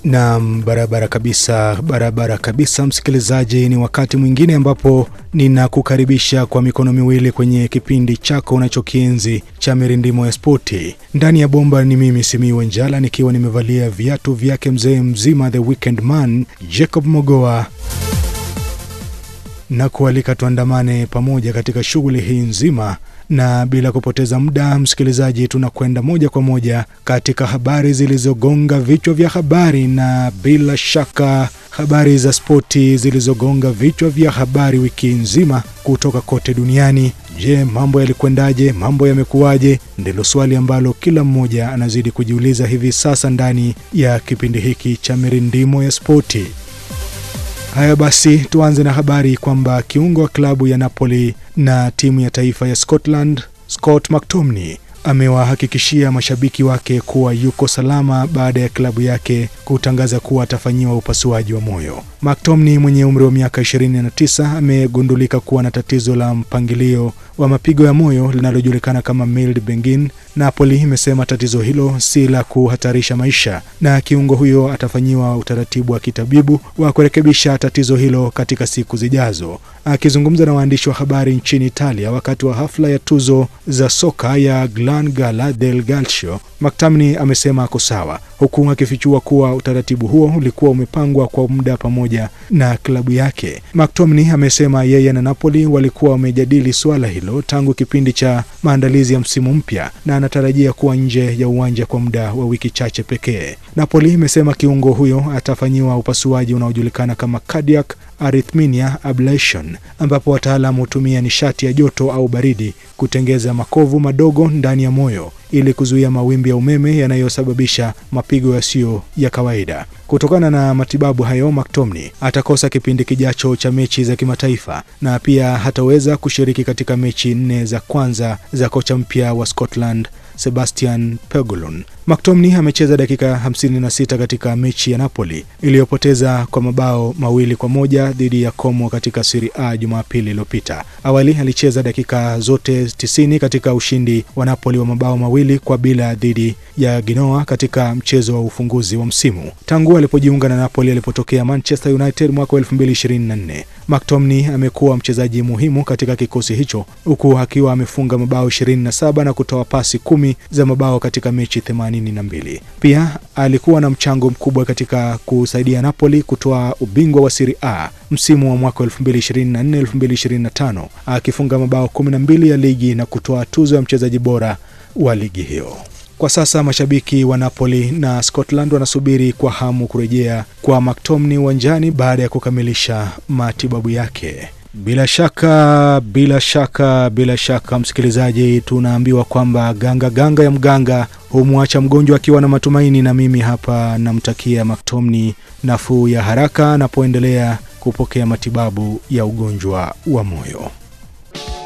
Naam, barabara kabisa, barabara kabisa, msikilizaji, ni wakati mwingine ambapo ninakukaribisha kwa mikono miwili kwenye kipindi chako unachokienzi cha mirindimo ya spoti. Ndani ya bomba ni mimi Simiyu Njala nikiwa nimevalia viatu vyake mzee mzima the weekend man Jacob Mogoa na kualika tuandamane pamoja katika shughuli hii nzima na bila kupoteza muda msikilizaji, tunakwenda moja kwa moja katika habari zilizogonga vichwa vya habari, na bila shaka habari za spoti zilizogonga vichwa vya habari wiki nzima kutoka kote duniani. Je, mambo yalikwendaje? Mambo yamekuwaje? Ndilo swali ambalo kila mmoja anazidi kujiuliza hivi sasa ndani ya kipindi hiki cha mirindimo ya spoti. Haya basi, tuanze na habari kwamba kiungo wa klabu ya Napoli na timu ya taifa ya Scotland Scott McTominay amewahakikishia mashabiki wake kuwa yuko salama baada ya klabu yake kutangaza kuwa atafanyiwa upasuaji wa moyo. McTominay mwenye umri wa miaka 29 amegundulika kuwa na tatizo la mpangilio wa mapigo ya moyo linalojulikana kama mild bengin. Napoli imesema tatizo hilo si la kuhatarisha maisha na kiungo huyo atafanyiwa utaratibu wa kitabibu wa kurekebisha tatizo hilo katika siku zijazo. Akizungumza na waandishi wa habari nchini Italia wakati wa hafla ya tuzo za soka ya Gran Gala del Calcio, McTominay amesema ako sawa, huku akifichua kuwa utaratibu huo ulikuwa umepangwa kwa muda pamoja na klabu yake. McTominay amesema yeye na Napoli walikuwa wamejadili suala hilo tangu kipindi cha maandalizi ya msimu mpya na anatarajia kuwa nje ya uwanja kwa muda wa wiki chache pekee. Napoli imesema kiungo huyo atafanyiwa upasuaji unaojulikana kama cardiac arrhythmia ablation, ambapo wataalamu hutumia nishati ya joto au baridi kutengeza makovu madogo ndani ya moyo ili kuzuia mawimbi ya umeme yanayosababisha mapigo yasiyo ya kawaida. Kutokana na matibabu hayo, McTominay atakosa kipindi kijacho cha mechi za kimataifa na pia hataweza kushiriki katika mechi nne za kwanza za kocha mpya wa Scotland Sebastian Pegulon. McTominay amecheza dakika 56 katika mechi ya Napoli iliyopoteza kwa mabao mawili kwa moja dhidi ya Como katika Serie A Jumapili iliyopita. Awali alicheza dakika zote 90 katika ushindi wa Napoli wa mabao mawili kwa bila dhidi ya Genoa katika mchezo wa ufunguzi wa msimu. Tangu alipojiunga na Napoli alipotokea Manchester United mwaka 2024, McTominay amekuwa mchezaji muhimu katika kikosi hicho huku akiwa amefunga mabao 27 na kutoa pasi kumi za mabao katika mechi 82. Pia alikuwa na mchango mkubwa katika kusaidia Napoli kutoa ubingwa wa Serie A msimu wa mwaka 2024-2025 akifunga mabao 12 ya ligi na kutoa tuzo ya mchezaji bora wa ligi hiyo. Kwa sasa mashabiki wa Napoli na Scotland wanasubiri kwa hamu kurejea kwa McTominay uwanjani baada ya kukamilisha matibabu yake. Bila shaka, bila shaka, bila shaka, msikilizaji, tunaambiwa kwamba ganga ganga ya mganga humwacha mgonjwa akiwa na matumaini, na mimi hapa namtakia McTominay nafuu ya haraka anapoendelea kupokea matibabu ya ugonjwa wa moyo.